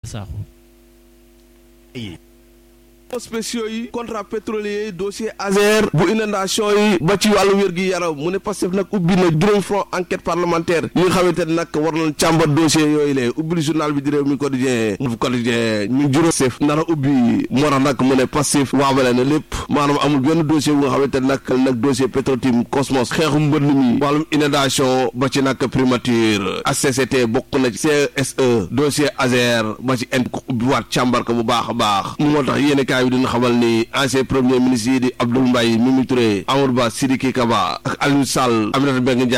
Sakho spéciaux yi contrat pétrolier yi dossier Azer bu inondation yi ba ci wàllu wér gi yaram mu ne Pastef nag ubbi na juróom front enquête parlementaire yi nga xamante ne nag war nañ càmbar dossier yooyu lee ubbi journal bi di réew mi quotidien mu quotidien ñu juróom Pastef nar a ubbi moo tax nag mu ne Pastef waabale na lépp maanaam amul benn dossier bu nga xamante ne nag nag dossier Petrotim Cosmos xeexu mbënd mi wàllum inondation ba ci nag primature HCCT bokk na ci CSE dossier Azer ba ci en ko ubbiwaat càmbar ko bu baax a baax moo tax yéen kaay bi dina xamal ni ancien premier ministre yi di Abdoul Mbaye Mimi Touré Amadou Ba Sidiki Kaba ak Aliou Sall Aminata Mbengue Ndiaye